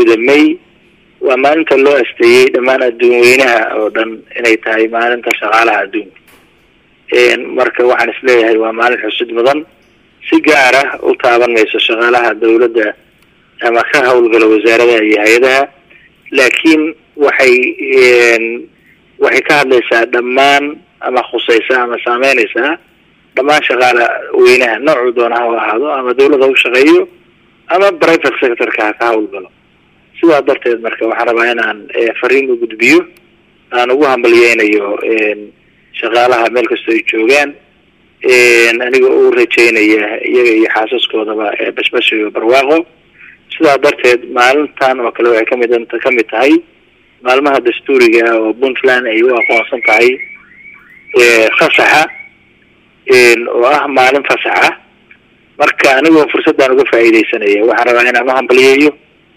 kowda may waa maalinta loo asteeyey dhammaan adduun weynaha oo dhan inay tahay maalinta shaqaalaha adduunka marka waxaan isleeyahay waa maalin xusid mudan si gaar ah u taaban mayso shaqaalaha dawladda ama ka hawlgala wasaaradaha iyo hay-adaha laakiin waxay waxay ka hadlaysaa dhammaan ama khusaysaa ama saameynaysaa dhammaan shaqaala weynaha noocuu doona ha u ahaado ama dawladda u shaqeeyo ama private sectorka ha ka hawlgalo sidaa darteed marka waxaan rabaa inaan fariin u gudbiyo aan ugu hambalyeynayo shaqaalaha meel kastoo ay joogaan aniga u rajeynaya iyaga iyo xaasaskoodaba bashbash iyo barwaaqo sidaa darteed maalintan oo kale waxay kamid kamid tahay maalmaha dastuuriga ah oo puntland ay u aqoonsan tahay fasaxa oo ah maalin fasaxa marka anigoo fursaddan uga faa'iidaysanaya waxaan rabaa inaan u hambalyeeyo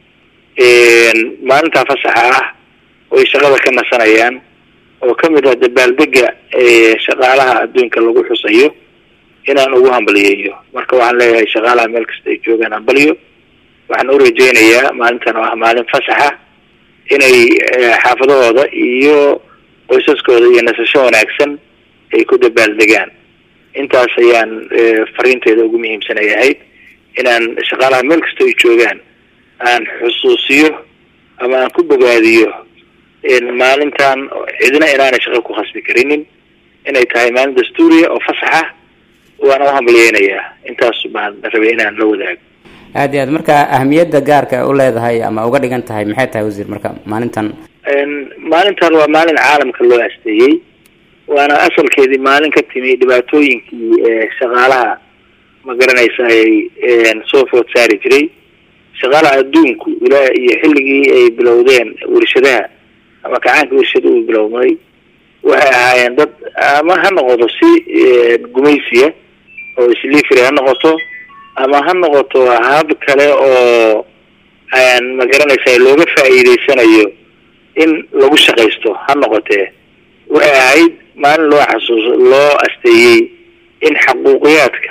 maalintaa fasaxa ah oo ay shaqada ka nasanayaan oo kamid ah dabaaldega shaqaalaha adduunka lagu xusayo inaan ugu hambalyeeyo marka waxaan leeyahay shaqaalaha meel kasta ay joogaan hambalyo waxaan u rajeynayaa maalintan oo ah maalin fasaxa inay xaafadahooda iyo qoysaskooda iyo nasasho wanaagsan ay ku dabaaldegaan intaas ayaan fariinteeda ugu muhiimsanay ahayd inaan shaqaalaha meel kasta ay joogaan aan xusuusiyo ama aan ku bogaadiyo maalintan cidina inaanay shaqo ku khasbi karinin inay tahay maalin dastuuriya oo fasaxa waana u hambalyeynayaa intaas baan rabay inaan la wadaago aad iyo aad marka ahamiyadda gaarka u leedahay ama uga dhigan tahay maxay tahay wasiir marka maalintan maalintan waa maalin caalamka loo asteeyey waana asalkeedii maalin ka timi dhibaatooyinkii shaqaalaha ma garanaysa ay soo food saari jiray shaqaalaha adduunku ilaa iyo xilligii ay bilowdeen warshadaha ama kacaanka warshada uu bilowday waxay ahaayeen dad ama ha noqoto si gumaysiya oo slifry ha noqoto ama ha noqoto hab kale oo ma garanaysa looga faa'iideysanayo in lagu shaqaysto ha noqotee waxay ahayd maalin loo xasuus loo asteeyey in xaquuqiyaadka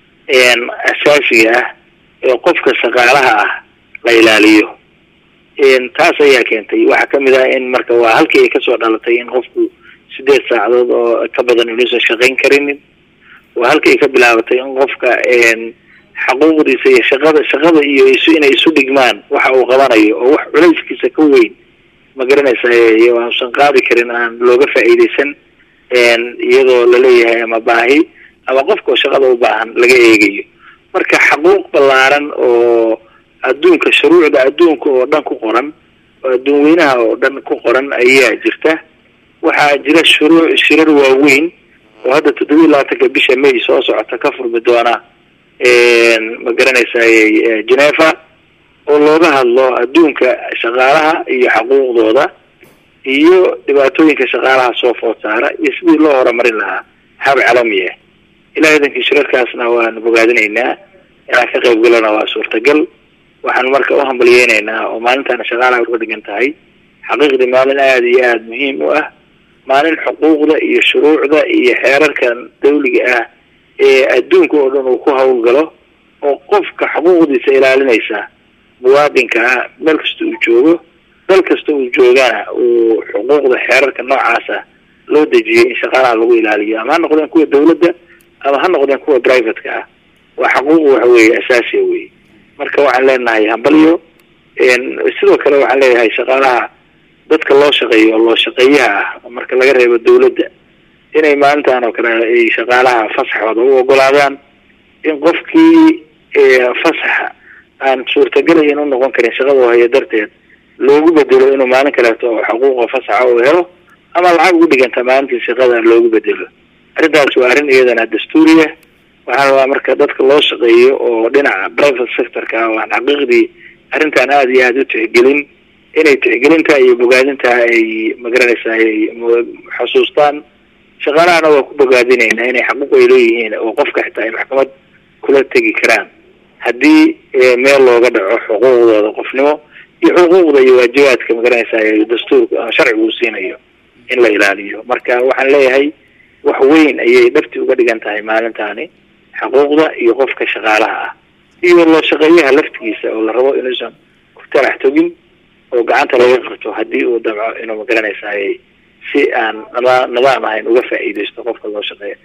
asaasiga ah ee qofka shaqaalaha ah la ilaaliyo taas ayaa keentay waxaa kamid ah in marka waa halkii ay kasoo dhalatay in qofku sideed saacadood oo ka badan inuusan shaqayn karinin waa halkii ay ka bilaabatay in qofka xaquuqdiisa iyo shaqada shaqada iyo isu inay isu dhigmaan waxa uu qabanayo oo wax culayskiisa ka weyn ma garanaysa aanusan qaadi karin aan looga faa'iideysan iyadoo laleeyahay ama baahi ama qofka shaqada u baahan laga eegayo marka xaquuq ballaaran oo adduunka shuruucda adduunka oo dhan ku qoran oo adduun weynaha oo dhan ku qoran ayaa jirta waxaa jira shuruuc shirar waaweyn oo hadda toddoba iyo labaatanka bisha may soo socota ka furmi doona ma garanaysa geneva oo looga hadlo adduunka shaqaalaha iyo xaquuqdooda iyo dhibaatooyinka shaqaalaha soo food saara iyo sidii loo horumarin lahaa hab calami ah ilahay idankii shirarkaasna waanu bogaadinaynaa inaan ka qayb galana waa suurtagal waxaan marka u hambalyeynaynaa oo maalintaana shaqaalaha uga dhigan tahay xaqiiqdii maalin aada iyo aada muhiim u ah maalin xuquuqda iyo shuruucda iyo xeerarkan dawliga ah ee adduunka oo dhan uu ku hawlgalo oo qofka xuquuqdiisa ilaalinaysa muwaadinka ah meel kasta uu joogo dal kasta uu joogana uu xuquuqda xeerarka noocaasa loo dejiyay in shaqaalaha lagu ilaaliyo ama ha noqdeen kuwa dawladda ama ha noqdeen kuwa privateka ah waa xaquuq waxa weeye asaasiya wey marka waxaan leenahay hambalyo sidoo kale waxaan leeyahay shaqaalaha dadka loo shaqeeyo oo loo shaqeeyaha ah marka laga reebo dawladda inay maalintan oo kale ay shaqaalaha fasaxooda u ogolaadaan in qofkii fasaxa aan suurtagalayn u noqon karin shaqada haya darteed loogu bedelo inuu maalin kaleeto oo xaquuqa fasaxa uu helo ama lacag ugu dhiganta maalintii shaqada loogu bedelo arrintaas waa arrin iyadana dastuuriya waxaa rabaa marka dadka loo shaqeeyo oo dhinaca private sectorka ah oo aan xaqiiqdii arrintan aada iyo aada u tixgelin inay tixgelinta iyo bogaadinta ay magaranaysa ay xusuustaan shaqaalahana waa ku bogaadinaynaa inay xaquuq ay leeyihiin oo qofka xitaa ay maxkamad kula tegi karaan haddii meel looga dhaco xuquuqdooda qofnimo iyo xuquuqda iyo waajibaadka magaranaysa dastuurka ama sharcigu uu siinayo in la ilaaliyo marka waxaan leeyahay wax weyn ayay dhabti uga dhigan tahay maalintaani xaquuqda iyo qofka shaqaalaha ah iyo loo shaqeeyaha laftigiisa oo la rabo inuusan talax togin oo gacanta laga qabto haddii uu damco inuu magaranaysaay si aan nada nidaam ahayn uga faa'iidaysto qofka loo shaqeeya